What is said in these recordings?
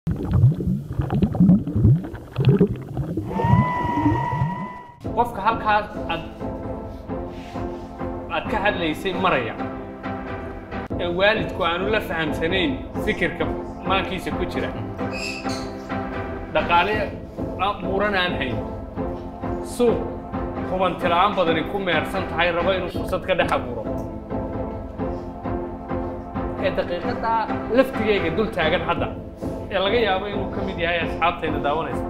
qofka halkaas aad aad ka hadlaysay maraya ee waalidku aanu la fahamsanayn fikirka maankiisa ku jira dhaqaale buuran aan hayn suuq hubantila'aan badani ku meersan tahay rabo inuu fursad ka dhex abuuro ee daqiiqaddaa laftigayga dul taagan hadda ee laga yaabo inuu ka mid yahay asxaabtayda daawanaysa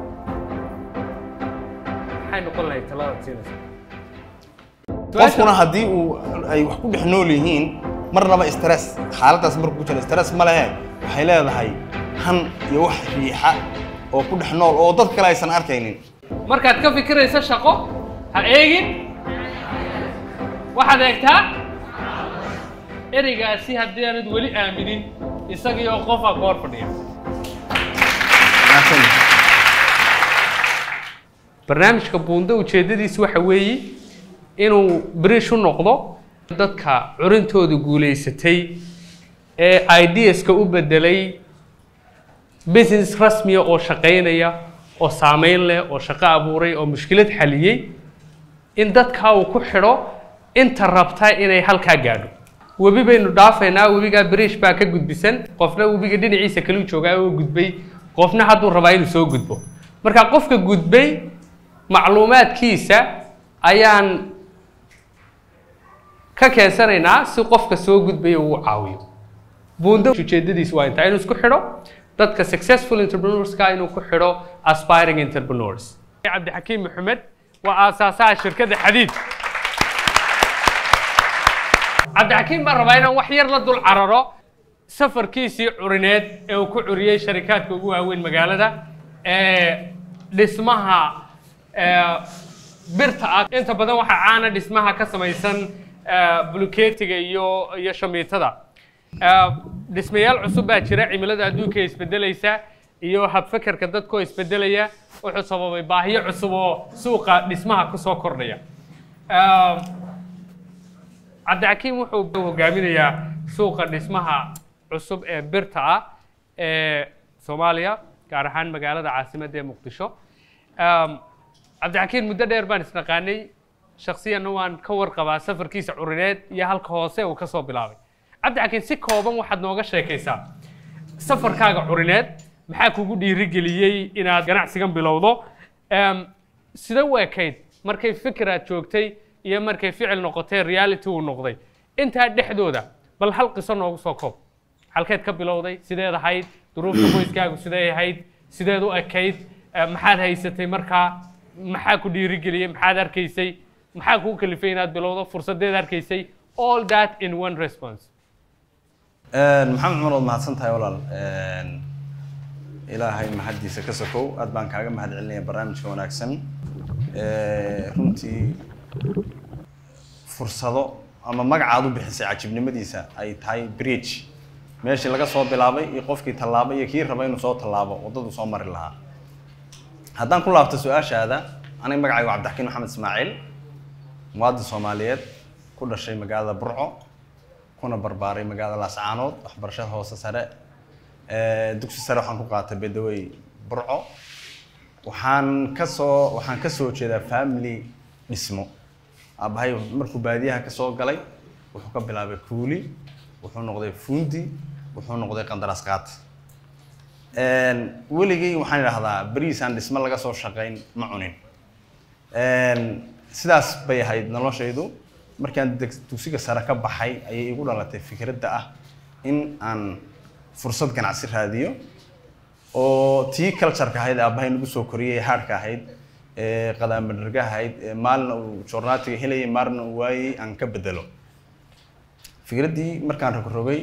maxay noqon lahayd taladaad siinaysa qofkuna haddii uu ay wax ku dhex nool yihiin marnaba stress xaaladdaas markuu ku jira stress ma lehe waxay leedahay han iyo wax riixa oo ku dhex nool oo dad kale aysan arkaynin markaad ka fikiraysa shaqo ha eegin waxaad eegtaa ereygaasi haddii aanad weli aaminin isagii oo qofaa ku hor fadhiya barnaamijka buundo ujeeddadiisu waxa weeye inuu berish u noqdo dadka curintooda guulaysatay ee ideaska u bedelay business rasmiya oo shaqaynaya oo saameyn leh oo shaqo abuuray oo mushkilad xaliyey in dadkaa uu ku xidho inta rabta inay halkaa gaadho webi baynu dhaafaynaa webigaa berish baa ka gudbisan qofna webiga dhinaciisa kaluu joogaa oo gudbay qofna hadduu rabaa inuu soo gudbo marka qofka gudbay macluumaadkiisa ayaan ka keensanaynaa si qofka soo gudbaya uu caawiyo buundo ujeedadiis waa intaa inuu isku xidho dadka successful entrepreneurska inuu ku xidho aspiring entrepreneurs cabdixakiim maxamed waa aasaasaha shirkadda xadiid cabdixakiim baan rabaa inaan wax yar la dul cararo safarkiisii curineed ee uu ku curiyey sharikaadka ugu waaweyn magaalada ee dhismaha birta ah inta badan waxaa caana dhismaha ka samaysan buluketiga iyo iyo shamiitada dhismayaal cusub baa jira cimilada adduunka isbedelaysa iyo habfekerka dadkoo isbedelaya wuxuu sababay baahiyo cusub oo suuqa dhismaha kusoo kordhaya cabdixakiim wuxuu hogaaminayaa suuqa dhismaha cusub ee birta ah ee soomaaliya gaar ahaan magaalada caasimadda ee muqdisho cabdixakiim muddo dheer baan isnaqaanay shaksiyanna waan ka warqabaa safarkiisa curineed iyo halka hoose uu kasoo bilaabay cabdixakiim si kooban waxaad nooga sheekaysaa safarkaaga curineed maxaa kugu dhiirigeliyey inaad ganacsigan bilowdo sida u ekayd markay fikiraad joogtay iyo markay ficil noqotay reality uu noqday intaa dhexdooda bal hal qiso noogu soo koob halkeed ka bilowday sideed ahayd duruufta qoyskaagu sidee ahayd sideed u ekayd maxaad haysatay markaa maxaa ku dhiirigeliyey maxaad arkaysay maxaa kuu kalifay inaad bilowdo fursadeed arkaysay all that in one response maxamed cumar waad mahadsan tahay walaal ilaahay mahaddiisa ka sokow aad baan kaaga mahad celinaya barnaamijka wanaagsan runtii fursado ama magacaad u bixisay cajibnimadiisa ay tahay bridge meeshii laga soo bilaabay iyo qofkii tallaabay iyo kii raba inuu soo tallaabo waddadu soo mari lahaa haddaan ku laabto su-aashaada aniga magacaygu cabdixakiin maxamed ismaaciil muwaadin soomaaliyeed ku dhashay magaalada burco kuna barbaaray magaalada laascaanood waxbarashada hoose sare dugsi sare waxaan ku qaatay bedawey burco waxaan kasoo waxaan kasoo jeedaa family dhismo aabahay markuu baadiyaha kasoo galay wuxuu ka bilaabay kuuli wuxuu noqday fuundi wuxuu noqday qandaraas qaat weligay waxaan idhahdaa beriisaan dhismo laga soo shaqayn ma cunin sidaas bay ahayd noloshaydu markaan dugsiga sare ka baxay ayay igu dhalatay fikradda ah in aan fursad ganacsi raadiyo oo tii cultureka ahayd aabbahay nagu soo koriyey haadhka ahayd ee qadaamadharga ahayd ee maalina uu joornaatiga helayay maalina uu waayey aan ka bedelo fikraddii markaan rogrogay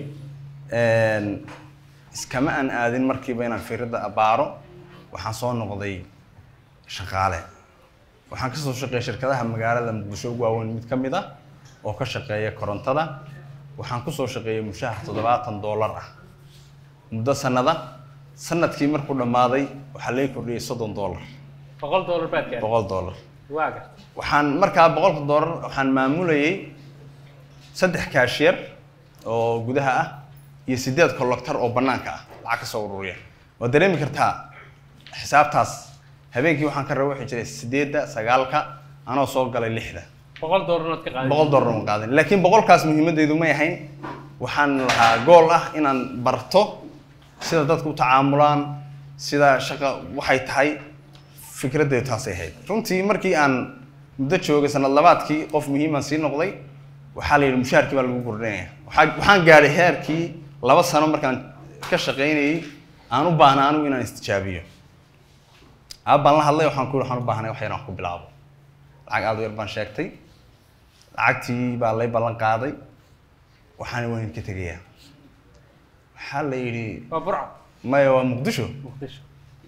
iskama aan aadin markiiba inaan fikradda abaaro waxaan soo noqday shaqaale waxaan kasoo shaqeeyay shirkadaha magaalada muqdisho ugu waaweyn mid ka mid ah oo ka shaqeeya korontada waxaan kusoo shaqeeyay mushahar toddobaatan doolar ah muddo sanada sanadkii markuu dhammaaday waxaa laga kordhiyey soddon doolar boqol dollar baad gaadhay boqol doolar waa garta waxaan markaa boqolka doolar waxaan maamulayay saddex kaashiyar oo gudaha ah iyo sideed kolloktar oo bannaanka ah lacag ka soo ururiya waad dareemi kartaa xisaabtaas habeenkii waxaan ka raba waxay jiray sideedda sagaalka anoo soo galay lixda boqol doollarnood ka qaaday boqol dollar ma qaadan laakiin boqolkaas muhiimadeydu may ahayn waxaan lahaa gool ah inaan barto sida dadku u tacaamulaan sida shaqa waxay tahay fikraddeedu taasay ahayd runtii markii aan muddo joogay sanad labaadkii qof muhiiman sii noqday waxaa la yidhi mushaharkii baa lagu kordhinaya waxaa waxaan gaadhay heerkii laba sano markaan ka shaqaynayay aan u baahna anigu inaan istijaabiyo aabbaan la hadlay waxaan ku yidhi waxaan u baahnay wax yar aan ku bilaabo lacag aad u yar baan sheegtay lacagtii baa lay ballan qaaday waxaana waan idinka tegayaa waxaa la yidhi waa burco maya waa muqdisho muqdisho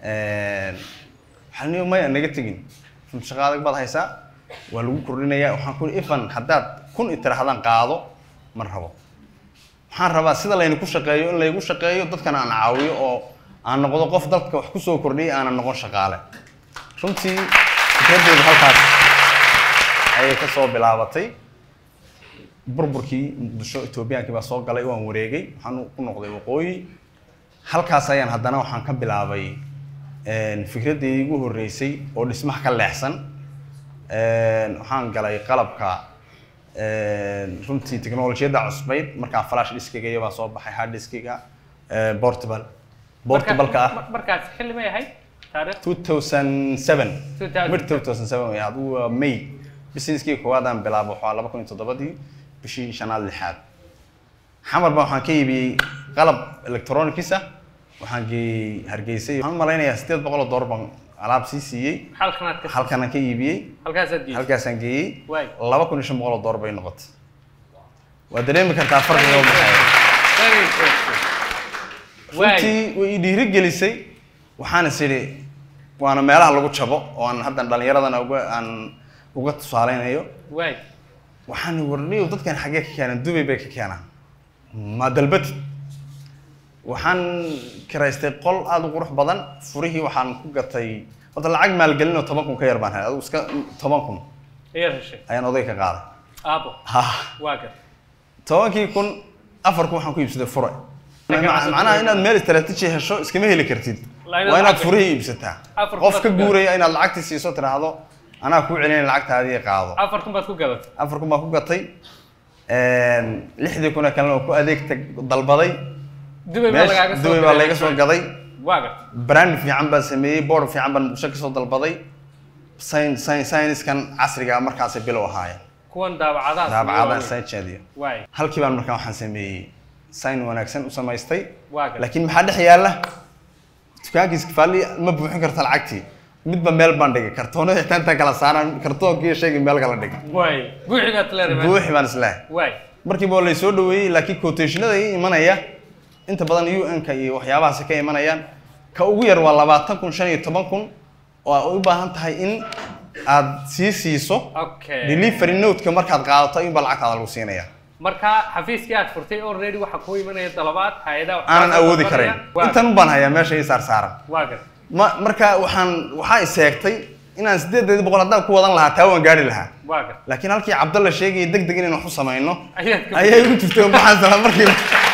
waxaa la maya naga tegin run shaqo adag baad haysaa waa lagu kordhinayaa waxaan ku yidhi ifan haddaad kun itirahdaan qaado ma rabo waxaan rabaa sida laynaku shaqeeyo in laygu shaqeeyo dadkana aan caawiyo oo aan noqdo qof dadka wax kusoo kordhiyay aanan noqon shaqaale runtii fikraddeedu halkaas ayay ka soo bilaabatay burburkii muqdisho etoobiyaankii baa soo galay waan wareegay waxaan ku noqday waqooyi halkaas ayaan haddana waxaan ka bilaabay fikraddii igu horreysay oo dhismaha ka leexsan waxaan galay qalabka runtii teknolojiyadda cusbayd markaa flash diskiga iyo baa soo baxay hard diskiga portable portable-ka ah Marka- markaas xilli may ahayd taariikh 2007 2007. mid 2007 way adigu waa may businesskii koowaad aan bilaabo waxaa laba kun iyo toddobadii bishii shanaad lixaad xamar baa waxaan ka iibiyey qalab electronics ah waxaan geeyey hargeysay waxaan u malaynayaa sideed boqol oo dollar baan alaab sii siiyey halkanaad ka halkanaan ka iibiyey halkaasaad geysay halkaasaan geeyey Waay. laba kun iyo shan boqol oo dollar bay noqotay waa dareemi kartaa farqiga u dhexeeya Very interesting. Waay. runtii way i dhiirigelisay waxaan is idhi waana meelaha lagu jabo oo aan haddan dhallinyaradana uga aan uga tusaaleynayo waay waxaan warniyo dadkan xaggee ka keenaan dubay bay ka keenaan ma dalbatid waxaan kiraystay qol aada u qurux badan furihii waxaan ku gatay horta lacag maalgelin oo toban kun ka yar baan helay adigu iska toban kun ayaa heshay ayaan oday ka qaaday aabo ha waa gar tobankii kun afar kun waxaan ku iibsaday fure Marka- macnaha inaad meel istaraatiiji hesho iskama heli kartid La inaad waa inaad lacag- furihii iibsataa Afar kun qof baad ka ku gadatay. guuraya inaad lacagtii siiso tiraahdo anaa kuu celinaya lacagtaadii qaado afar kun baad ku gadatay afar kun baan ku gatay lixdii kuna kalena oo ku adeegta dalbaday dubay baa lagaaga meesha soo dubay baa diray. laga soo gaday waa gar brand fiican baan sameeyey board fiican baan muqdisho kasoo dalbaday science science-kan casriga ah markaasay bilow ahaayeen kuwan daabacadaas daabacada science-adiyo waay halkii baan markaa waxaan sameeyey sign wanaagsan u samaystay waa gar laakiin maxaa dhex yaalla dukaankiis faali ma buuxin karta lacagtii midba meel baan dhigay kartoonada xitaa intaan kala saaraan kartoonkii shaygii meel kala dhigay waay buuxi baad leedahay buuxi baan islehay waay markiiba waa laysoo dhaweeyey laakiin quotationada ii imanaya inta badan un-ka iyo waxyaabahaasi ka imanayaan ka ugu yar waa labaatan kun shan iyo toban kun oo ay u baahan tahay in aad sii siiso okay delivery note-ka markaad qaadato ayuunbaa lacagtaada lagu siinaya marka xafiiskii aad furtay already waxaa kuu imanaya dalabaad hay-adaha waxaa aanan soo awoodi dalbanaya. karayn Waa intan baan hayaa meesha ii saar saaran waa gar ma marka waxaan waxaa iseegtay inaan sideedeedi boqol haddaan ku wadan lahaa taa waan gaari lahaa waa gar laakiin halkii cabdalla sheegaya deg deg inaan wax u samayno ayaad ka ayay u jirtay waxaan sala markiiba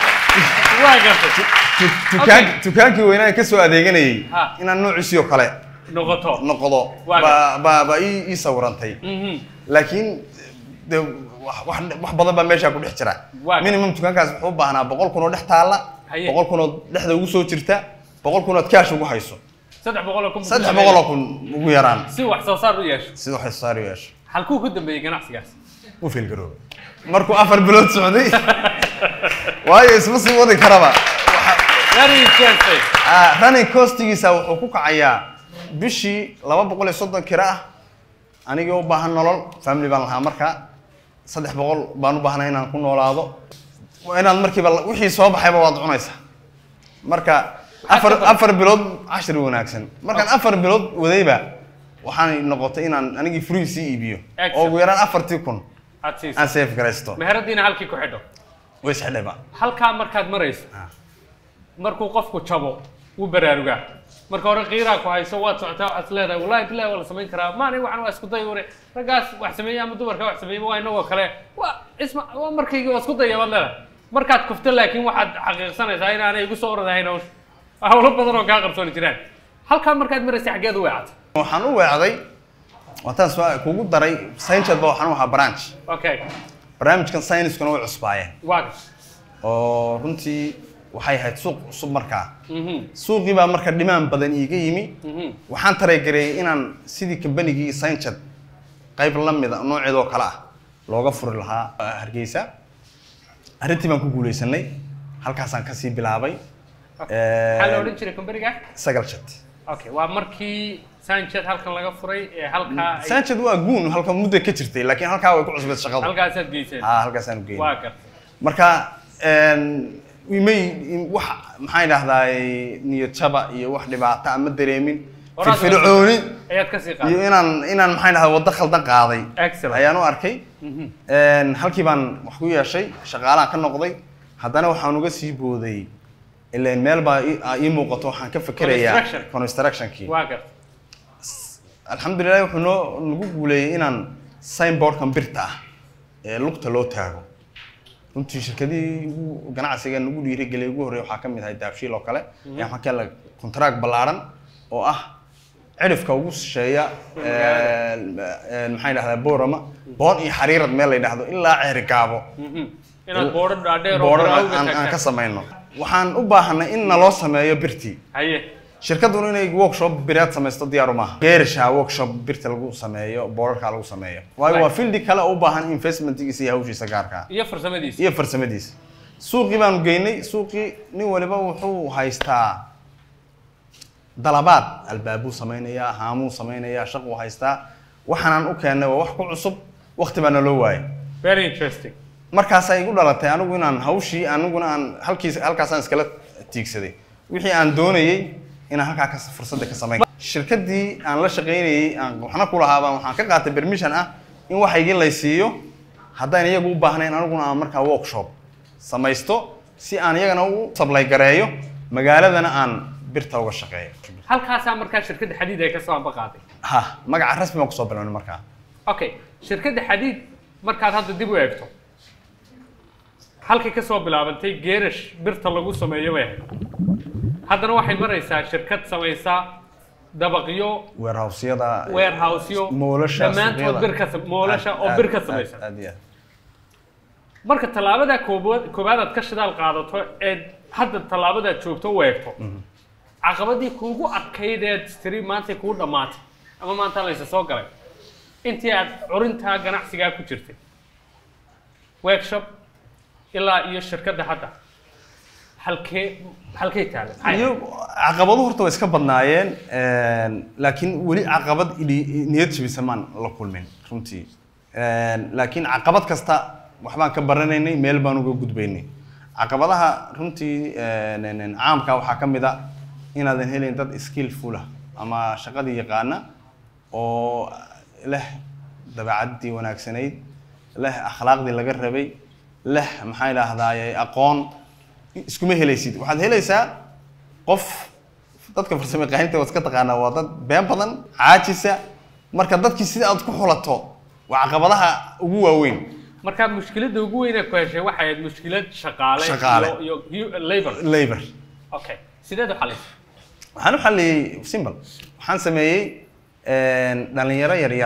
waa gartay dukaan dukaankii weynaa ee kasoo adeeganayay Ha. inaan noociisii oo kale noqoto noqdo Waa ba ba ba ii ii sawirantay Mhm. laakiin de wax wax wax badan baa meeshaa ku dhex jira Waa. minimum dukaankaas wuxuu u baahnaa boqol kun oo dhex taalla Haye. boqol kun oo dhexda ugu soo jirta boqol kun ood kaash ugu hayso saddex boqol oo kun saddex boqol oo kun ugu yaraan si wax soo saar u yeesho sida wax soo saar u yeesho halkuu ku dambeeyey ganacsigaas u fiilgaroobay markuu afar bilood socday waayo isma sii wadi karaba very interesting Ah, running costigiisa wuxuu ku kacayaa bishii laba boqol iyo soddon kira ah anigii u baahan nolol family baan lahaa markaa saddex boqol baan u baahnay inaan ku noolaado waa inaad markiiba la- wixii soo baxayba waad cunaysaa marka afar Afar- afar bilood cashir wanaagsan markaan afar bilood wadayba waxaan noqotay inaan anigii free sii iibiyo Excellent. oo ugu yaraan afartii kun aad siiso aan safe garaysto meheradiina halkii ku xidho way isxidhayba halkaa markaad marayso Ah. markuu qofku jabo wuu baraarugaa marka hore qiiraa ku hayso waad socotaa waxaad leedahay wallahi bilahi waa la samayn karaa maani waxan waa isku day ure raggaas wax sameeya ama dumarka wax sameeya waa inagoo kale waa isma waa markaygii waa isku daya baad leedahay markaad kufto laakiin waxaad xaqiiqsanaysaa inaanay igu soo oradahayn hawsha hawlo badan oo kaa qarsooni jiraan halkaa markaad maraysay xaggeed u weecatay waxaan u weecday waataan soo kugu daray scienceed ba waxaan u ahaa branch okay barnaamijkan science-kuna way cusbaayeen waa gas oo runtii waxay ahayd suuq cusub markaa Mhm, suuqii baa marka dhimaan badan iiga yimi mhm. waxaan tareegareeyay inaan sidii kambanigii scienceed qayb la mida nooceedoo kale ah looga furi lahaa ah, hargeysa arrintii baan ku guuleysanay halkaasaan kasii bilaabay maxaa la odhan jiray companiga sagal jad okay waa markii sanchez halkan laga furay ee halkaa ay- sanchez waa guun halka muddo ka jirtay laakiin halkaa way ku cusbeed shaqadu halkaasaad geyseen ha halkaasaan u waa geeyay gartay marka een, imay wax maxaan idhahdaa niyad jaba iyo wax dhibaato ama dareemin Horaad firfircooni ayaad kasii iyo qaaday inaan inaan maxaan idhahdaa waddo khaldan qaaday Excellent. ayaan u arkay Mhm. Een, halkii baan wax ku yeeshay shaqaalaan ka noqday haddana waxaan uga sii booday ileen meel baa ii- aa ii muuqato waxaan ka fikerayaa Construction. constructionkii waa gartay alxamdulilah wuxuu noo nagu guuleeyey inaan signboardkan birta ah ee lugta loo taago runtii shirkadihii ugu ganacsiga nagu dhiirigeliyay ugu horreeya waxaa ka mid ahay daabshiil oo kale ayaa waxaa kale contract ballaaran oo ah cirifka ugu shisheeya maxay dhahdaa boorama boon iyo xariirad meel la yidhaahdo ilaa ceeri gaabo Mhm. inaad boodho dhaadheer oo boodhan bilowga aan aan ka taagtaan. samayno waxaan u baahanay in naloo sameeyo birtii haye shirkaduna inay workshop biraad samaysto diyaaru maaha geerisha workshop birta lagu sameeyo boorarka lagu sameeyo waayo waa fieldi kale oo u baahan investmentgiisa iyo hawshiisa gaarka ah iyo farsamadiisa iyo farsamadiisa suuqii baanu geynay suuqii nin waliba wuxuu haystaa dalabaad albaabuu samaynayaa haamuu samaynayaa shaquu haystaa waxaanaan u keennay waa wax ku cusub waqti baa naloo waayay very interesting markaasay igu dhalatay anigu inaan hawshii aniguna aan halkiis halkaasaan iskala tiigsaday wixii aan doonayey inaan halkaa ka fursadda ka samayn shirkaddii aan la shaqaynayey aan waxna ku lahaa baan waxaan ka qaatay permission ah in waxaygii lay siiyo haddaan iyagu u baahnayn aniguna aan markaa workshop samaysto si aan iyagana u sablay gareeyo magaaladana aan birta uga shaqeeyo halkaasaa markaa shirkadda xadiid ay ka soo amba qaaday ha magaca rasmi baan kusoo bilawnay markaa okay shirkadda xadiid markaad hadda dib u eegto halkay ka soo bilaabantay geerash birta lagu sameeyo bay ahayd haddana waxay maraysaa shirkad samaysa dabaqyo warehouseyada warehouseyo moolasha dhammaantood suuqyada. bir ka sam- moolasha Aad- oo aad- bir ka aad- samaysan aad iyo aad. marka tallaabada koobaad koobaad aad ka shidaal qaadato ee hadda tallaabadaad joogto u eegto caqabadii kuugu adkayd eed tiri maantay kuu dhammaatay ama maanta laysa soo galay intii aad curintaa ganacsigaa ku jirtay workshop ilaa iyo shirkadda hadda halkee halkay taagan Maxay iyo caqabado horta way iska badnaayeen een, laakiin weli caqabad ili- niyad jabisa maan la kulmin runtii Een, laakiin caqabad kasta waxbaan ka baranaynay meel baan uga gudbaynay caqabadaha runtii een, een, een, caamka waxaa ka mid a inaadan helin dad skillful ah ama shaqadii yaqaana oo leh dabeecadii wanaagsanayd leh akhlaaqdii laga rabay leh maxaa idhaahdaaye aqoon iskuma helaysid waxaad helaysaa qof dadka farsamo yaqaaninta waad iska taqaanaa waa dad been badan caajisa marka dadkii sida aad ku xulato waa caqabadaha ugu waaweyn marka mushkiladda ugu weyn ee ku heshay waxay ahayd mushkilad shaqaale Shaqaale. iyo iyo hu- labor labor okay sideed u xalisay waxaan u xalliyey simple waxaan sameeyey een, dhalinyaro yaryar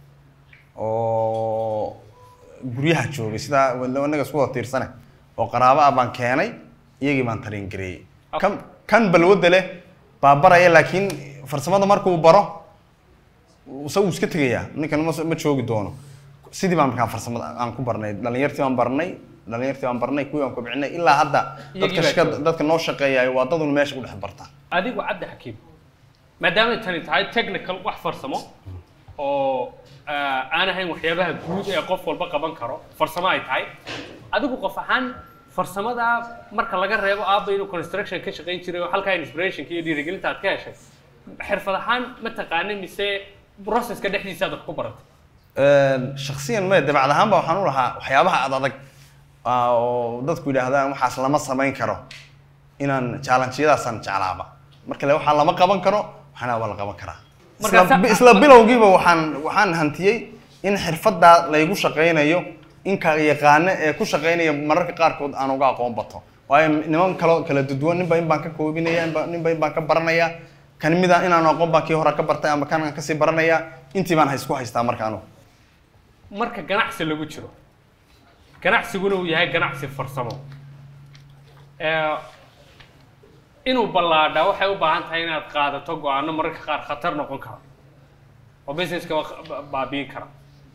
oo guryaha joogay sidaa wanaga isku wada tiirsane oo qaraabo ah baan keenay iyagii baan tariin gareeyey kan kan balwadda leh baa baraya laakiin farsamada markuu baro se wuu iska tegayaa ninkan ma ma joogi doono sidii baan markaa farsamada aan ku barnay dhalinyartii baan barnay dhalinyartii baan barnay kuwii baan kobcinay ilaa hadda Iyagii dadka baa shaqada jooga. dadka noo shaqeeyayo waa dadun meesha ku dhex barta adigu cabdi xakiim maadaamay tani tahay technical wax farsamo oo ah, aan ahayn waxyaabaha guud ee qof walba qaban karo farsamo ay tahay adigu qof ahaan farsamada marka laga reebo aabba inuu construction ka shaqayn jiray oo halkaa inspirationka iyo dhiirigelinta aad ka heshay xirfad ahaan ma taqaanay mise processka dhexdiisa aad wax ku baratay shaksiyan me dabacad ahaanba waxaan u lahaa waxyaabaha ad adag ah, oo dadku yidhaahdaan waxaas lama samayn karo inaan challenge-yadaasaan jeclaaba marka le waxaa lama qaban karo waxaana waa la qaban karaa Marka isla, sa- isla bilowgiiba waxaan waxaan hantiyey in xirfaddaa laygu shaqaynayo in ka yaqaano ee ku shaqaynaya mararka qaarkood aan uga aqoon bato waayo niman kalo kala duduwan ninba in baan ka koobinaya inba ninba in baan ka baranaya kan mida inaan aqoon baan kii hore ka bartay ama kan aan kasii baranaya intii baan haysku haystaa marka anugu marka ganacsi lagu jiro ganacsiguna uu yahay ganacsi farsamo ee, inuu ballaadhaa waxay u baahan tahay inaad qaadato go-aano mararka qaar khatar noqon kara oo businesska ba- baabi'in kara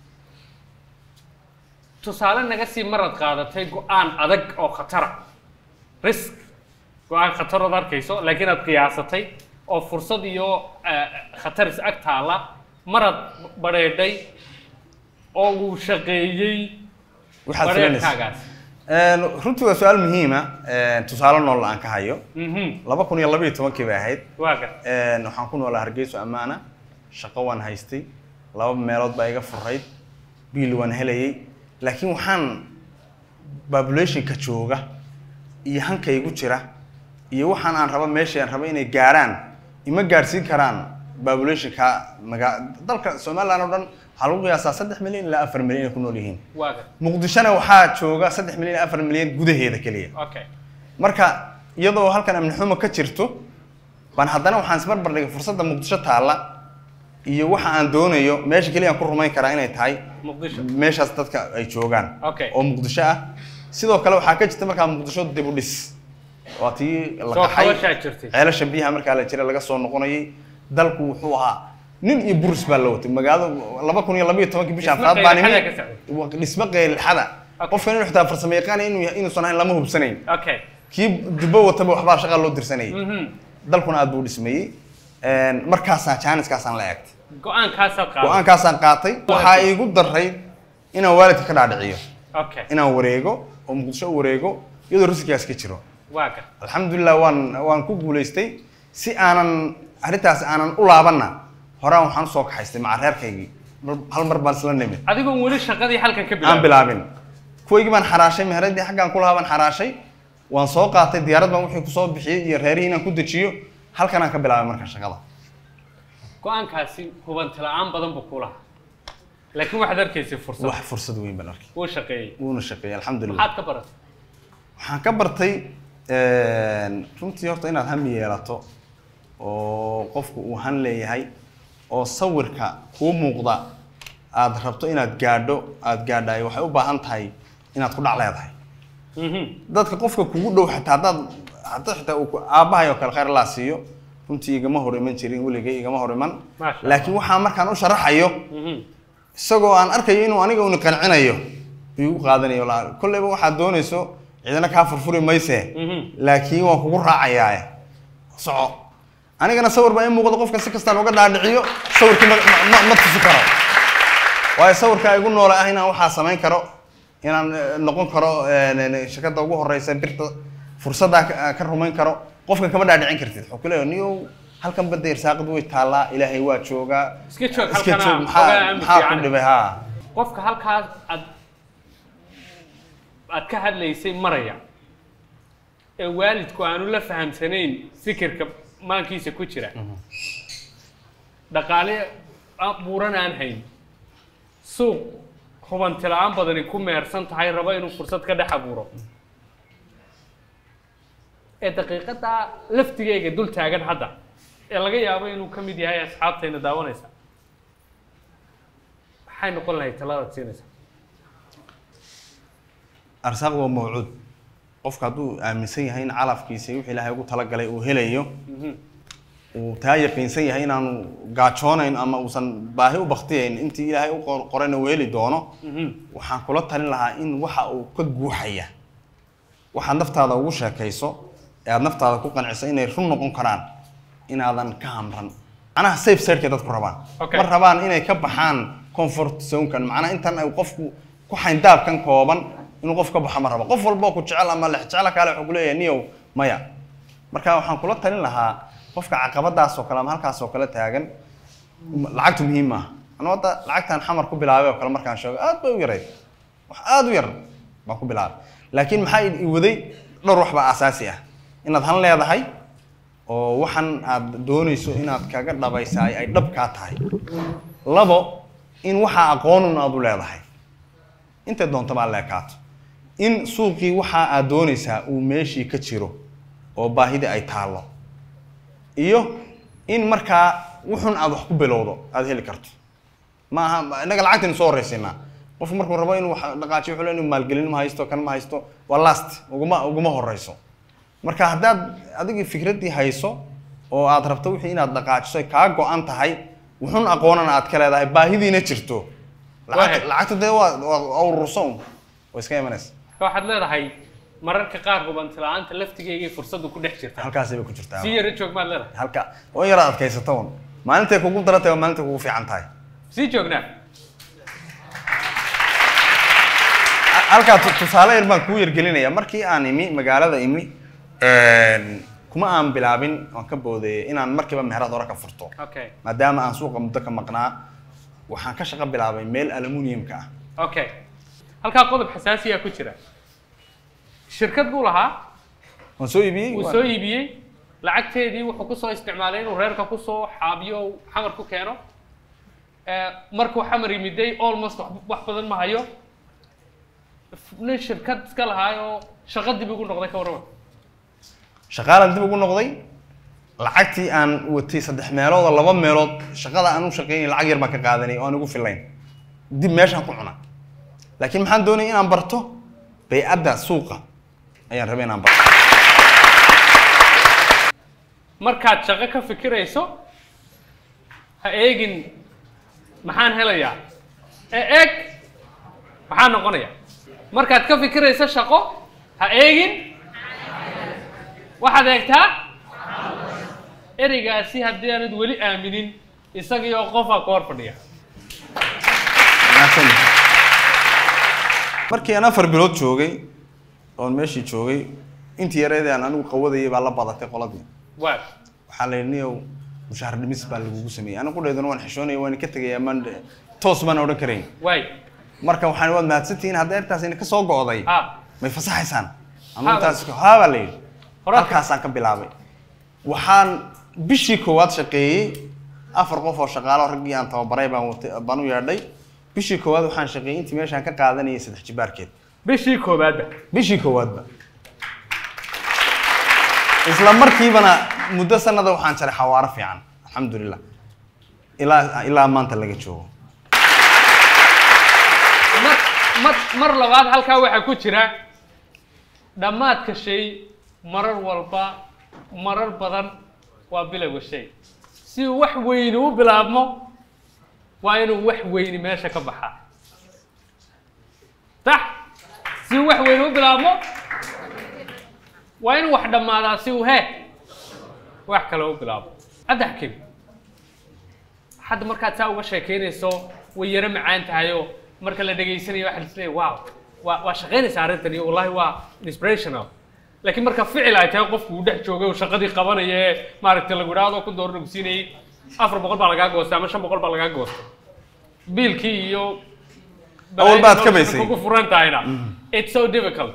tusaale naga sii maraad qaadatay go-aan adag oo khatara risk go-aan khatarood arkayso laakiin aad qiyaasatay oo fursad iyo eh, khatar is ag taalla maraad badheedhay oo uu shaqeeyey waxaad filanaysa bareerkaagaas Een, runtii waa su-aal muhiima tusaale nool aan ka hayo mhm laba kun iyo laba iyo tobankii bay ahayd waa gar Een, waxaan ku noolaa hargeyso ammaana shaqo waan haystay laba meelood baa iga furayd biil waan helayay laakiin waxaan populationka jooga iyo hanka igu jira iyo waxaan aan raba meeshii aan raba inay gaarhaan ima gaadhsiin karaan populationka maga dalka somaliland oo dhan waxaa lagu qiyaasaa saddex milyan ilaa afar milyan inay ku nool yihiin waa gar muqdishona waxaa jooga saddex milyan ilaa afar milyan gudaheeda keliya okay marka iyadoo halkan amni xumo ka jirto baan haddana waxaan isbarbar dhigay fursadda muqdisho taalla iyo waxa aan doonayo meesha keliya aan ku rumayn karaa inay tahay muqdisho meeshaas dadka ay joogaan Okay. oo muqdisho ah sidoo kale waxaa ka jirta markaa muqdisho dib u dhis waa tii la soo qaxay qabashaa jirtay ceelasha biyaha markaa la jira laga soo noqonayay dalku wuxuu ahaa nin iyo buris baa la watay magaalada laba kun iyo laba iyo tobankii bisha Dhismo afraad baan qeylxada imi ka socday. Wa- dhismo qeylxada Okay. qofkan inuu xitaa farsamo yaqaan inuu yahay- inuusan ahayn lama hubsanayn okay kii dubbo wataba waxbaa shaqaa loo dirsanayay mhm dalkuna aad buu dhismayey Een, markaasaan jaaniskaasaan la eegtay go-aankaasaad qaaday go-aankaasaan qaatay waxaa iigu daray inaan waalidka ka dhaadhiciyo okay inaan wareego oo muqdisho u wareego iyadoo riskigaas ka jiro waa gar alxamdulilah waan waan ku guulaystay si aanan arrintaas aanan u laabanna horaan waxaan usoo kaxaystay maca reerkaygii Mar- hal mar baan isla nimid adigoon weli shaqadii halkan ka aan bilaabin bilaabin kuwaygii baan xaraashay meheradii xaggaan ku lahaa baan xaraashay waan soo qaatay diyaarad baan wixii kusoo bixiyey iyo reerihii inaan ku dejiyo halkan aan ka bilaabay marka shaqada go-aankaasi hubanti la-aan badan buu ku lahaa laakiin waxaad arkaysay fursad wax fursad weyn baan arkay wuu shaqeeyey wuuna shaqeeyey alxamdulilah maxaad ka baratay waxaan ka bartay een, runtii horta inaad hami yeelato oo qofku uu han leeyahay oo sawirka kuu muuqda aad rabto inaad gaadho aad gaadhayo waxay u baahan tahay inaad ku dhac leedahay mhm dadka qofka kugu dhow xitaa haddaad hadda xitaa uu ku- aabbahay oo kale khayr laa siiyo runtii igama hor iman jirin weligay igama hor iman Maasha Allah. laakiin waxaa markaan u sharaxayo mhm isagoo aan arkayo inuu aniga uni qancinayo igu qaadanayo la- kolleyba waxaad doonayso cidina kaa furfuri mayse mhm laakiin waan kugu raacayaaye soco anigana sawir baa ii muuqda qofka si kastaan uga dhaadhiciyo sawirkii ma, ma, ma tusi karo waayo sawirkaa igu noole ah inaan waxaa samayn karo inaan eh, noqon karo eh, ne- ne- shirkadda ugu horeysa birta fursaddaa ka- ka rumayn karo qofka kama dhaadhicin kartid wuxuu ku leeyahay niyow halkan badda irsaaqad way taallaa ilaahay waa joogaa iska joog iska halkana joog xogaa maxaa aan maxaa ku fiican. dhibay haa qofka halkaas aad aad ka hadlaysay maraya ee waalidku aanu la fahamsanayn fikirka maankiisa ku jira dhaqaale buuran aan hayn suuq hubanti la-aan badani ku meersan tahay rabo inuu fursad ka dhex abuuro ee daqiiqadaa laftigeyga dul taagan hadda ee laga yaabo inuu ka mid yahay asxaabtayna daawanaysa maxay noqon lahayd taladaad siinaysa arsaaq waa mawcuud qofka hadduu aaminsan yahay in calafkiisa wixii ilaahay ugu talagalay uu helayo uu taa yaqiinsan yahay inaanu gaajoonayn ama uusan baahi u baktiyayn intii ilaahay u qor- qorayna uu heli doono waxaan kula talin lahaa in waxa uu ka guuxaya waxaad naftaada ugu sheekayso ee aad naftaada ku qanciso inay run noqon karaan inaadan ka hamran macnaha safe sideka dadku rabaan Okay. ma rabaan inay ka baxaan comfort zonekan macnaha intan ay qofku ku xayndaabkan kooban inuu qof ka baxo ma rabo qof walba oo ku jecel ama lex jecel kaale wuxuu ku leeyahay niyow maya marka waxaan kula talin lahaa qofka caqabadaas oo kale ama halkaas oo kale taagan m- lacagtu muhiim maaha anuu hadda lacagtan xamar ku bilaabay oo kale markaan sheego aad bay u yarayd wax aad u yar baan ku bilaabay laakiin maxaa i waday dhowr wax baa asaasi ah inaad han leedahay oo waxan aad doonayso inaad kaga dhabaysaay ay dhab kaa tahay labo in waxaa aqoonun aad u leedahay intay doonto baa leekaato in suuqii waxa aad doonaysaa uu meeshii ka jiro oo baahidii ay taallo iyo in markaa wuxun aad wax ku bilowdo aad heli karto ma aha innaga lacagtaynu soo horraysiinaa qofku markuu rabo inuu wax dhaqaajiyo wuxuu le inuu maalgelin ma haysto kan ma haysto waa last uguma uguma horrayso marka haddaad adigii fikraddii hayso oo aad rabto wixii inaad dhaqaajiso ay kaa go-an tahay wuxun aqoonana aad ka leedahay baahidiina jirto lacagta Waahe. lacagta dee waa waa ururso un way iska imanaysa waxaad leedahay mararka qaar hubanti la-aanta laftigeygay fursaddu ku dhex jirta halkaasay bay ku jirtaa sii yara joog maad leedahay halka oo in yaraad adkaysato un maalintay kugu daran tahay waa maalintay kugu fiican tahay sii joognaa halkaa tu- tusaale yar baan kuu yargelinaya markii aan imi magaalada imi kuma aan bilaabin waan ka boodeeyay inaan markiiba meherad hore ka furto okay maadaama aan suuqa muddo ka maqnaa waxaan ka shaqo bilaabay meel aluminiumka ah okay halkaa qodob xasaasiyaa ku jira shirkad buu lahaa waan soo iibiyey wuu waan- soo iibiyey lacagteedii wuxuu kusoo isticmaalay inuu reerka kusoo xaabiyo oo xamar ku keeno Eh, markuu xamar yimiday almost wax- wax badan ma hayo nin shirkad iska lahaayoo shaqo dib ugu noqday ka warrama shaqaalan dib ugu noqday lacagtii aan watay saddex meelood oo laba meelood shaqada aan u shaqeynay lacag yar baan ka qaadanay oo aan ugu filayn dib meeshaan ku cuna laakiin maxaan doonayay inaan barto baycadda suuqa ayaan rabay inaan barto markaad shaqo ka fikirayso ha eegin maxaan helayaa ee eeg maxaa noqonaya markaad ka fikirayso shaqo ha eegin waxaad eegtaa ereygaasi haddii aanad weli aaminin isagii oo qofaa ku hor fadhiya Wanaagsan. markii aan afar bilood joogay oon meeshii joogay intii yareedii aan anigu qawadayay baa la badatay qoladii waa waxaa la yidhi niyow mushaar dhimis baa lagugu sameeyey anigu qudheeduna waan xishoonaya waan ka tegaya maan toos baan odhan karayn waay marka waxaan waad mahadsantihiin hadda intaas ina ka soo go'day ha may fasaxaysaan Haa, ama intaas haa baa la yidhi Hore- halkaasaan ka bilaabay waxaan bishii koowaad shaqeeyey afar qof oo shaqaalo raggii aan tababaray baan watay baan u yeedhay bishii koowaad waxaan shaqeeyey intii meeshaan ka qaadanayay saddex jibaarkeed bishii koowaadba bishii koowaadba isla markiibana muddo sanada waxaan jaray xawaaro fiican alxamdulilah ilaa ilaa maanta laga joogo mar mar mar labaad halkaa waxaa ku jira dhammaadka shay marar walba marar badan waa bilowga shay si uu wax weyni u bilaabmo waa inuu wax weyni meesha ka baxaa sax si uu wax weyni u bilaabmo waa inuu wax dhammaadaa si uu he wax kale u bilaabo hadda xakim hadda markaad saa uga sheekeynayso way yaro macaan tahayoo marka la dhegaysanayo waxaa lisleeyahay wow waa waa shaqaynaysa arrintan iyo wallahi waa inspirational laakiin marka ficil ay tahay qofku uu dhex joogay oo shaqadii qabanaya ee maaragtay lagu idhaahdo ku door lagu siinayay afar boqol baa lagaa goostay ama shan boqol baa lagaa goostay biilkii iyo Awal baad ka baysay. kugu furan tahayna it's so difficult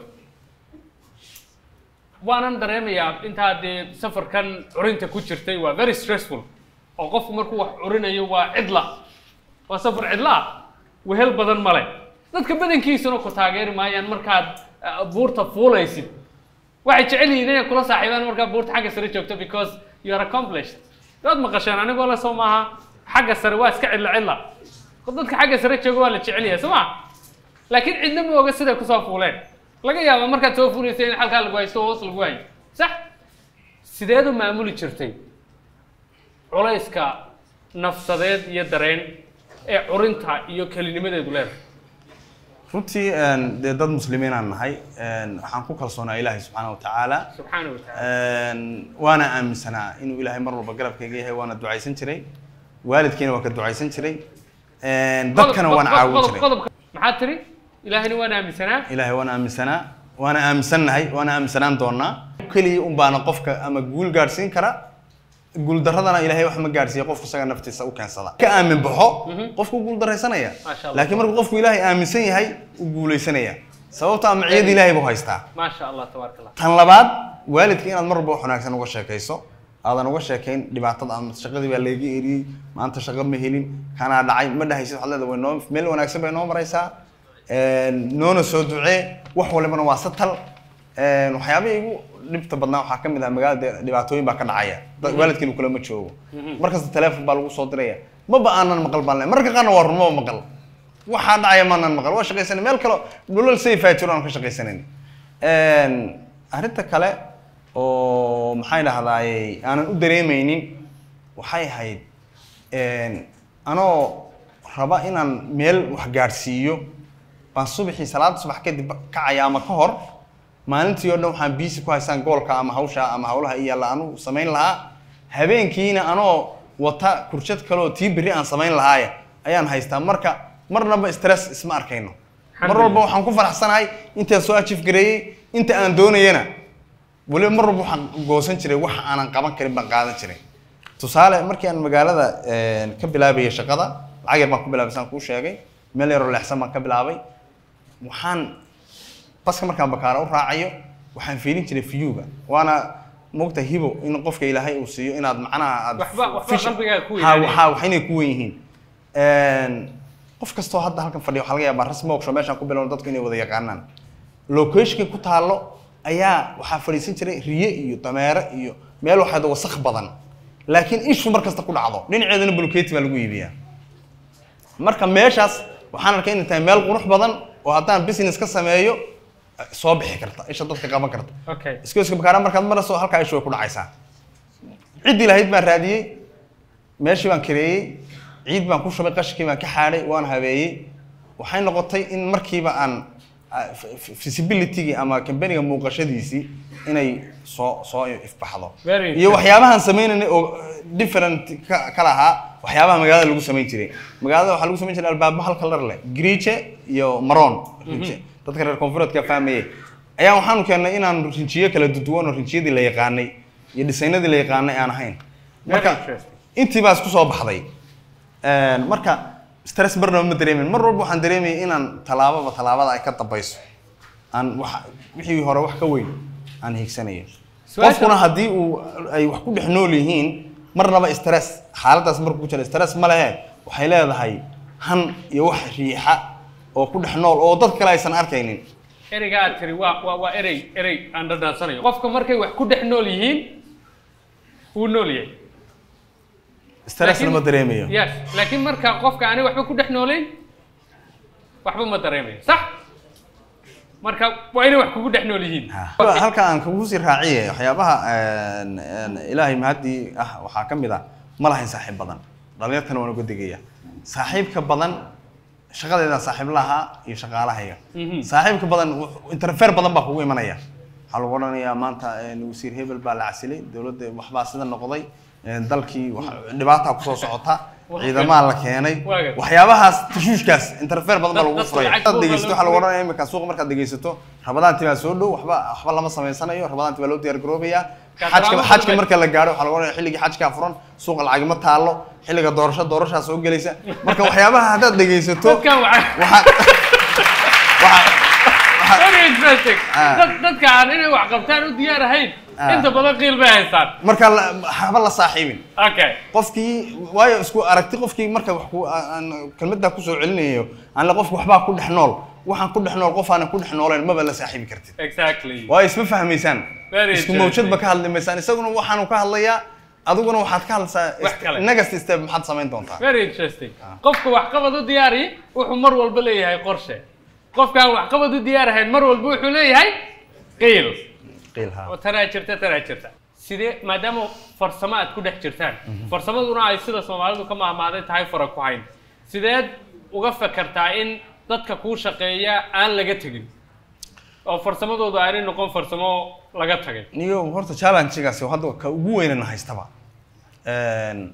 waanan dareemayaa intaa dee safarkan curinta ku jirtay waa very stressful oo qofku markuu wax curinayo waa cidla waa safar cidla ah wehel badan male dadka badankiisuna ku taageeri maayaan markaad uh, buurta fuulaysid waxay jecel yihiin inay kula saaxiibaan markaa buurta xagga sare joogto because you are accomplished waad maqasheen anigoo le soo maaha xagga sare waa iska cidla cidla dadka xagga sare jooga waa la jecel yahay soo ma laakiin cidna ma oga siday kusoo fuuleen laga yaaba markaad soo fuulaysa in halkaa lagu haysto hoos lagu hayo sax sideed u maamuli jirtay culayska nafsadeed iyo dareen ee curinta iyo kelinimadeedu leedahay runtii een, dee dad muslimiin aan nahay een, waxaan ku kalsoonaa ilaahay subxaana wa tacaala subxaana wa tacaala Een, waana aaminsanaa inuu ilaahay mar walba garabkayga yahay waana ducaysan jiray waalidkiina waa ka ducaysan jiray Een, dadkana Qodob- waan qodob- caawin qodob- jiray qodobka maxaa tiri ilaahina waan aaminsanaa ilaahay waana aaminsanaa waana aaminsannahay waana aaminsanaan doonaa keliya un baana qofka ama guul gaadhsiin kara guuldaradana ilaahay wax ma gaadhsiiya qofku isaga naftiisa u keensada ka aamin baxo qofku guuldaraysanaya Maasha Allah. laakiin markuu qofku ilaahay aaminsan yahay uu guulaysanaya sababta amaciyada ilaahay buu haystaa maasha allah tabaaraka allah tan labaad waalidka inaad mar walba wax wanaagsan uga sheekayso aadan uga sheekayn dhibaatada ama shaqadii baa layga eriyey maanta shaqo ma helin kanaa dhacay ma dhahaysid waxaad leedahay way noo meel wanaagsan bay noo maraysaa noona soo ducee wax walibana waa satal waxyaabihii igu dhibta badnaa waxaa ka mid ah magaalada dhibaatooyin baa ka dhacaya dad- waalidkiina kulama joogo markasta teleefon baa lagu soo diraya maba aanan maqal baan le mararka qaarna waa run maba maqal waxaa dhacaya maanan maqal waa shaqaysanay meel kale dhulal sayfaa jiro aan ka shaqaysanayn arrinta kale oo maxay dhahdaaye aanan u dareemaynin waxay ahayd anoo raba inaan meel wax gaadhsiiyo baan subaxii salaada subax kadib kacaya ama ka hor maalintii oo dhan waxaan biisi ku haystaan goolka ama hawsha ama hawlaha iyo alla anu samayn lahaa habeenkiina anoo wata kurshad kale oo tii berri aan samayn lahaaye ayaan haystaa marka marnaba stress isma arkayno mar walba waxaan ku faraxsanahay intaan soo achieve gareeyey inta aan doonayana weliba mar walba waxaan goosan jiray wax aanan qaban karin baan qaadan jiray tusaale markii aan magaalada ka bilaabayay shaqada lacag yar baan ku bilaabay saan kuu sheegay meel yaroo leexsan baan ka bilaabay waxaan baska markaan bakaara u raacayo waxaan fiirin jiray fiyuga waana mogta hibo in qofka ilaahay uu siiyo inaad macnaha aad Waxba- waxba fish- qalbigaaga ku Ha, ilaaliya. waxaa wax inay ku wen yihiin qof kastoo hadda halkan fadhiya waxaa laga yaabaa rasmi workshop meeshaan ku bilowno dadku inay wada yaqaanaan locationka ku taalo ayaa waxaa fadhiisan jiray riye iyo dameere iyo meel waxaad wasakh badan laakiin ishu mar kasta ku dhacdo dhinaceedana bulkeeti baa lagu iibiyaa marka meeshaas waxaan arkay inay tahay meel qurux badan oo haddaan business ka sameeyo eh, soo bixi karta isha dadka qaban karta okay iskooska bakaara markaad marayso halkaa ishu way ku dhacaysaa ciddii lahayd baan raadiyey meeshii baan kareeyey ciid baan ku shubay qashkii baan ka xaadhay waan habeeyey waxay noqotay in markiiba aan ah, f- f- visibility-gii ama kambaniga muuqashadiisii inay soo soo ifbaxdo Very iyo waxyaabahan sameynaynay oo eh, different ka ka lahaa waxyaabaha magaalada lagu samayn jiray magaalada waxaa lagu samayn jiray albaabo hal kalar leh griije iyo maroon rinje dadka reer koonfureedka fahmayey ayaa waxaanu keennay inaan rinjiyo kala duduwan oo rinjiyadii la yaqaanay iyo dhisaynadii la yaqaanay aan ahayn marka interesting. intii baa isku soo baxday marka stress marnaba ma dareemin mar walba waxaan dareemayay inaan tallaababa tallaabada ay ka dambayso aan wax wixii hore wax ka weyn aan hiigsanayo Su'aasha- qofkuna haddii uu ay wax ku dhex nool yihiin marnaba stress xaaladaas markuu ku jira stress ma lehe waxay leedahay han iyo wax riixa oo ku dhex nool oo dad kale aysan arkaynin ereyga aad tiri waa waa waa erey erey aan dhadhansanayo qofka markay wax ku dhex nool yihiin wuu nool yahay stressna ma dareemayo yes laakiin marka qofka aanay waxba ku dhex noolayn waxba ma dareemayo sax marka waa inay wax kugu dhex nool yihiin halka aan kugu sii raaciye waxyaabaha een, een, ilaahay mahadii ah waxaa ka mid ah ma lahayn saaxiib badan dhalinyartana waan uga digaya saaxiibka badan shaqadeedaan saaxiib lahaa iyo shaqaalahayga Mhm. saaxiibka badan wux- interfere badan baa kugu imanaya waxaa lagu odhanayaa maanta een, wasiir hebel baa la casilay dowladda waxbaa sida noqday een, dalkii wax- dhibaataa kusoo socota ciidamaa la keenay Waaga. waxyaabahaas tashuushkaas interfere badan baa Dad- lagu dadka furaya lacag Dad buuqa dhegeysato lagu waxaa lagu furay. odhanaya imika suuqa markaad dhegeysato rabadaantii baa soo dhow waxba waxba lama samaysanayo rabadaantii baa loo diyaar garoobaya xajka Kadraama xajka badan. marka la gaaro waxaa lagu odhanaya xilligii xajkaa furan suuqa lacag ma taalo xilliga doorasho doorashaa soo gelaysa marka waxyaabaha haddaad dhegeysato dadkan waxa waxaad waxaad waxaad very interesting Ah. dad dadka aan inay wax qabtaan u diyaar ahayn Ah. inta badan qiil bay haystaan marka la- haba la saaxiibin okay qofkii waayo isku aragti qofkii marka wax ku aan kelmaddaa kusoo celinayo aan la qofki waxbaa ku dhex nool waxaan ku dhex nool qof aanan ku dhex nooleen maba la saaxiibi kartid exactly waayo isma fahmaysaan Very isku interesting. mawjadba ka hadli maysaan isaguna waxaanu ka hadlayaa adiguna waxaad ka hadlaysaa Wax kale. next step maxaad samayn doontaa very interesting qofka waxqabad u diyaari wuxuu mar walba leeyahay qorshe qofkaan waxqabad u diyaar ahayn mar walba wuxuu leeyahay qiil qiilha oo tanaa jirta tanaa jirta sidee maadaama farsamo aad ku dhex jirtaan farsamaduna ay sida soomaalidu ka maahmaaday tahay fara ku hayn sideed uga fakartaa in dadka kuu shaqeeya aan laga tegin oo farsamadoodu aanay noqon farsamo laga tagay niyo horta challenge-gaasi hadda ka ugu weynana haystaba Een,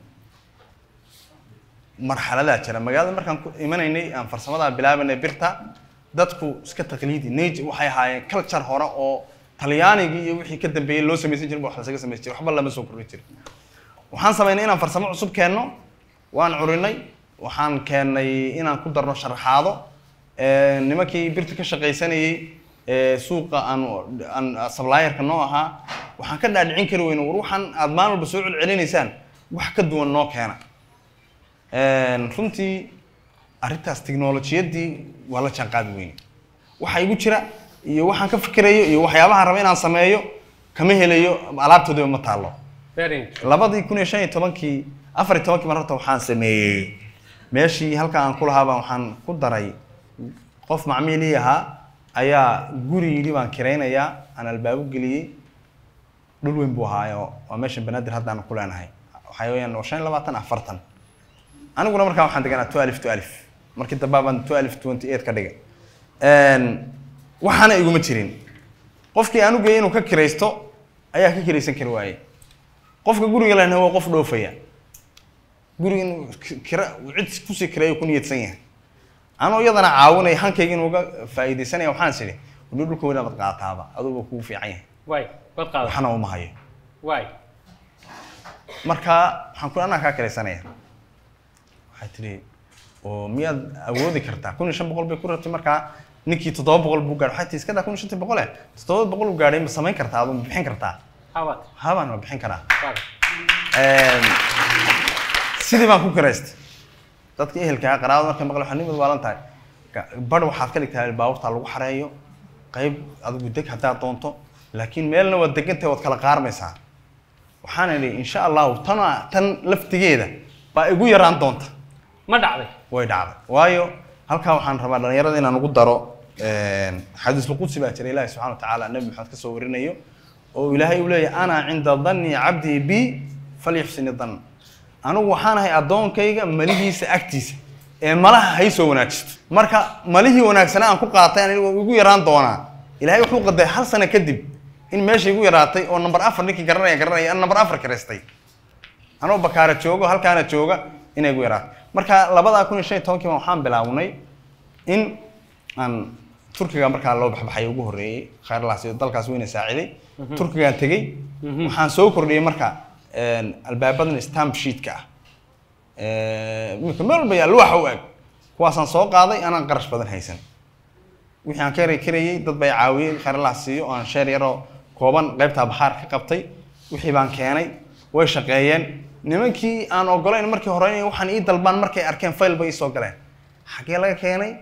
marxaladaa jira magaalada markaan ku imanaynay aan farsamadaa bilaabanay birta dadku iska taqliidi nage waxay ahaayeen culture hore oo talyaanigii iyo wixii ka dambeeyey loo samaysan jirin ba wax lasaga samaysan jiray waxba lama soo kordhin jirin waxaan samaynay inaan farsamo cusub keenno waan curinay waxaan keennay inaan ku darno sharaxaado Een, nimankii birta ka shaqaysanayey ee suuqa aan aan supplierka noo ahaa waxaan ka dhaadhicin kari weyne war waxaan aad maalin walba soo celcelinaysaan wax ka duwan noo keena Een, runtii arrintaas tiknolojiyadii waa la jaanqaadi weyne waxa igu jira iyo waxaan ka fikirayo iyo waxyaabahaan raba inaan sameeyo kama helayo alaabtoodiba ma taalo very interesting. labadii kun iyo shan iyo tobankii afar iyo tobankii mar horta waxaan sameeyey meeshii halka aan ku lahaabaa waxaan ku daray qof macmiilii ahaa ayaa guri yidhi baan kiraynayaa aan albaabo geliyey dhul weyn buu ahaayo waa meesha banaadir haddaan ku leenahay waxaa weeyaan waa shan iyo labaatan afartan aniguna markaa waxaan deganaa two alif two alif markii dambe baan two alif twenty eight ka dhigay waxaana iguma jirin qofkii aan u geeyey inuu ka kiraysto ayaa ka kiraysan kari waayey qofka guriga lehna waa qof dhoofaya guriga inuu kira cid kusii kireeyo ku niyadsan yahay anoo iyadana caawinaya hankayga inuu uga faa'iidaysanaya waxaan is idhi wadho dhulka weyna bad qaataaba aduba kugu fiican yahay waay bad qaada waxna uma hayo waay marka waxaan ku anaa kaa kiraysanaya waxay tidhi oo miyaad awoodi kartaa kun iyo shan boqol bay ku rabtay markaa ninkii toddoba boqol buu gaadhay waxay tihi iska daa kun iyo shantii boqole toddoba boqol uu gaadhay ma samayn kartaa adu ma bixin kartaa habat habaan ma bixin karaa waay sidii baan ku kiraystay dadka ehelka ah qaraabada markay maqle waxaa nimad waalan tahay Ka- badh waxaad ka dhigtaa baabuurta lagu xareeyo qayb adigu deg haddaad doonto laakiin meelna waad degantahay waad kala qaarmaysaa waxaan idhi insha allahu tana tan laftigeeda baa igu yaraan doonta ma dhacday way dhacday waayo halkaa waxaan rabaa dhalinyarada inaan ugu daro xadiisul qudsi baa jira ilaahi subxana watacaala nabi maxamed ka soo warinayo oo ilaahay uu leeyahay ana cinda danni cabdii bi falyuxsini dan anigu waxaan ahay addoonkayga malihiisa agtiisa ee malaha hay soo wanaajisto marka malihii wanaagsanaa aan ku qaatay aniga waa igu yaraan doonaa ilaahay wuxuu qaday hal sano kadib in meesha igu yaraatay oo number afar ninkii garanaya garanaya aan number afar kiraystay anoo bakaara joogo halkaana jooga inay igu yaraato marka labadaa kun iyo shan iyo tobankii baan waxaan bilaabnay in aan turkiga markaa loo baxbaxay ugu horreeyey khayrlaas iyo dalkaas weyna saaciday turkigaan tegey waxaan soo kordhiyey marka albaabadan stamp sheetka ah iminka meel walba yaa luwaxa u eg kuwaasaan soo qaaday anaan qarash badan haysan wixii aan ka yara karayey dad bay caawiyey khayrlaas siiyo oo aan sheer yaroo kooban qaybtaa baxaar ka qabtay wixii baan keenay way shaqeeyeen nimankii aan ogolayn markii hore inay waxaan ii dalbaan markay arkeen fayl bay isoo galeen xaggee laga keenay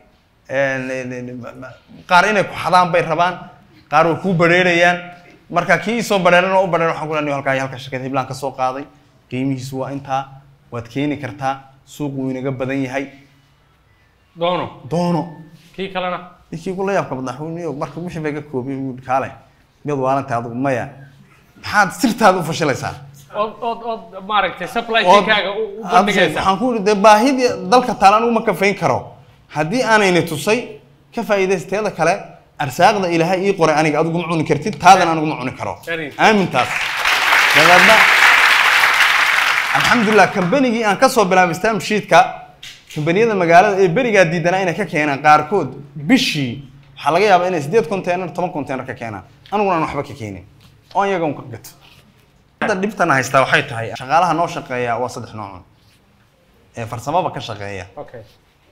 qaar inay ku xadaan bay rabaan qaar way kuu badheerayaan marka kii isoo badheeran oo u badheeran waxaan ku leeyahay halkaa iyo halka shirkad hiblaan ka soo qaaday qiimihiisu waa intaa waad keeni kartaa suuq wuu inaga badan yahay doono doono kii kalena ninkii kula yaabka madaxweyniyo marka wixii bay ka koobiyey uu yidhi, kaale miyaad waalantahay adigu maya maxaad sirtaada u fashilaysaa ood ood ood maaragtay supply Ood- chainkaaga u u aad- bandhigaysa waxaan ku yidhi dee baahidii dalka taala anigu ma kafayn karo haddii aanayni tusay ka faa'iidaysteeda kale arsaaqda ilaahay ii qoray aniga adigu ma cuni kartid taadana anigu ma cuni karo Very. aamintaas dabeedna alxamdulilah kambanigii aan kasoo bilaabay stamp sheetka kambaniyada magaalada ee berigaa diidanaa inay ka keenaan qaarkood bishii waxaa laga yaabaa inay sideed container toban container ka keenaan aniguna aan waxba ka keenin oo iyaga un ka gato hadda dhibtana haystaa waxay tahay shaqaalaha noo shaqeeya waa saddex noocun ee farsamaba ka shaqeeya okay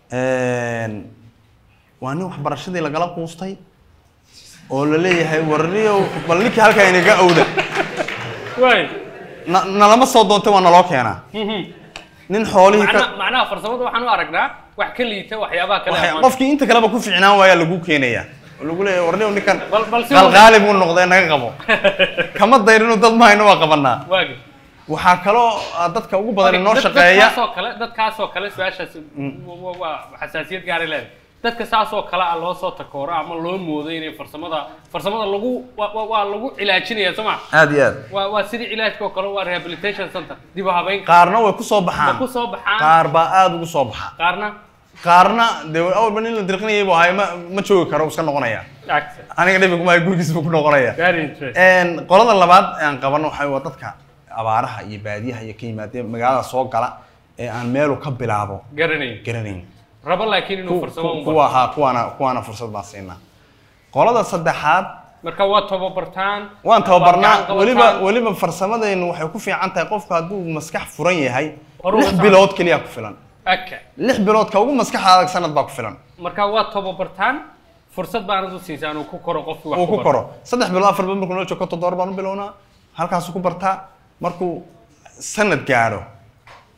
waa nin waxbarashadii lagala quustay oo la leeyahay warniyow bal ninkii halkaa inaga awda waay na- nalama soo doontay waa naloo keenaa nin xoolihii macna ka macnaha farsamada waxaan u aragnaa wax ka liita waxyaabaha kale waxay- ama- qofkii inta kaleba ku ficnaan waayaa lagu keenayaa oo lagu leeyahay warniyow ninkan Bal- bal si qalqaali buu noqday naga qabo kama dayrinu dad mahayno waa qabanaa waagi waxaa kaloo ah, dadka ugu badan inoo Dad- shaqeeya dadkaasoo kale dadkaasoo kale su-aashaas wa- wa- waa xasaasiyad gaaray leedahay dadka saasoo kale ah loo soo takooro ama loo moodo inay farsamada farsamada lagu waa- waa waa lagu cilaajinaya soo ma aad iyo aad waa waa sidii cilaajka oo kale waa rehabilitation center dib u habeyn qaarna way ku soo ma baxaan ku soo baxaan qaar baa aada ugu soo baxa qaarna qaarna dee awalba nin la dirqinayay buu ahay ma ma joogi karo wuu iska noqonaya Actor. aniga dhibi kuma gurigiis buu ku noqonaya very interesting Een, qolada labaad ee aan qabano waxay waa dadka abaaraha iyo baadiyaha iyo ka yimaadee magaalada soo gala ee aan meelu ka bilaabo garanayn garanayn rabo laakiin inuu Ku- farsamo ku- u kuwa ahaa kuwaana kuwaana fursad baan siinaa qolada saddexaad marka waa tababartaan waan tababarnaa waa gacan weliba qabataan. weliba farsamadeennu waxay ku fiican tahay qofku hadduu maskax furan yahay Horu lix wataan. bilood keliya ku filan okay lix bilood ka ugu maskaxa adag sanad baa ku filan marka waa tababartaan fursad baanad u siisaan uu ku koro qofkii wax uu ku barto. koro saddex bilood afar bilood markuu noo joogo toddoba baan u bilownaa halkaasuu ku bartaa markuu sanad gaadho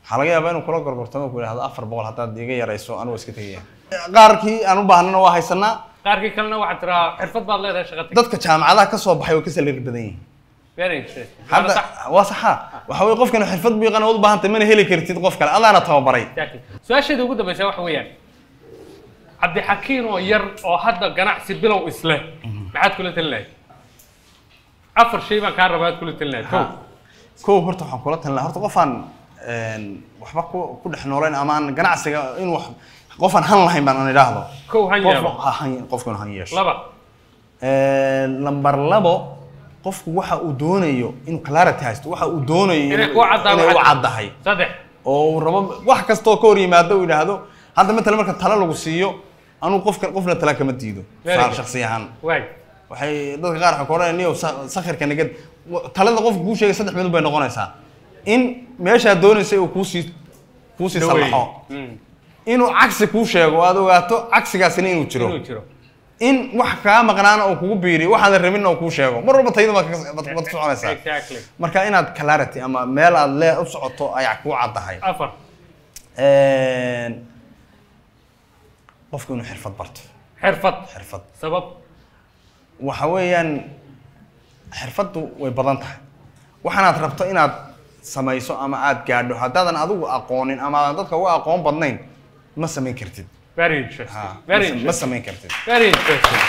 waxaa laga yaabaa inuu kula gorgortamo ku yidhahdo afar boqol haddaad iga yarayso anigu iska tegaya qaarkii aan u baahnana waa haysanaa qaarkii kalena waxaad tiraa xirfad baad leedahay shaqa tag dadka jaamacadaha ka soo baxay oo ka salari badan yihiin very interesting hadda waa saxa waxa weye qofkan xirfad buu yaqaan u baahantay mana heli kartid qof kale adaana tababaray Exactly. su-aasheeda ugu dambeysa waxa weeyaan cabdixakiin oo yar oo hadda ganacsi bilow isleh maxaad kula talin lahayd afar shay baan kaa rabaa aad kula talin lahayd kow kow horta waxaan kula talin lahaa horta qofaan een, waxba ku ku dhex noolayn ama aan ganacsiga in wax qofaan han lahayn baan aan idhaahdo kow han Qof- yeelo ha- han- qofkuna han yeesho laba lambar labo qofku waxa uu doonayo inuu clarity haysto waxa uu doonayo inay inuu- ku caddaa inay u waxaad- caddahay saddex oo uu rabo wax kastoo ka hor yimaado uu yidhaahdo hadda matala marka talo lagu siiyo anuu qofka qofna tala kama diido Very saar good. shakhsi ahaan waay waxay dadka qaar waxay ku odhanayaan niyow sa- sakhirka nagad wa- talada qofka kuu sheegay saddex minut bay noqonaysaa in meeshaad doonaysay uu kuusii kuusii Dhaweey. sallaxo Mm. inuu cagsi kuu sheego oo aad ogaato cagsigaasina inuu jiro inuu jiro in wax kaa maqnaana uu kugu biiriyo waxaadan rabinna uu kuu sheego mar walba tayada baad ka- baad baad ku soconaysaa exactly marka inaad clarity ama meel aad lee u socoto ayaa kuu caddahay afar Een, qofku inuu xirfad barto xirfad xirfad sabab waxa weeyaan xirfaddu way badan tahay waxaanaad rabto inaad samayso ama aad gaadho haddaadan adigu aqoonin ama aadan dadka uga aqoon badnayn ma samayn kartid very interesting Ha, very ma sa- ma interesting samayn kartid very interesting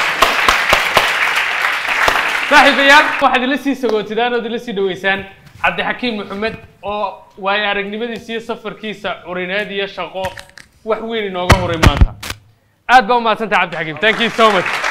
saaxiibayaal waxaad ila sii sagootidaan ood ila sii dhaweysaan cabdixakiim maxamed oo waayo aragnimadiisa iyo safarkiisa curineed iyo shaqo wax weyn inooga huray maanta aad baa umahadsantaha cabdixakiim thank you so much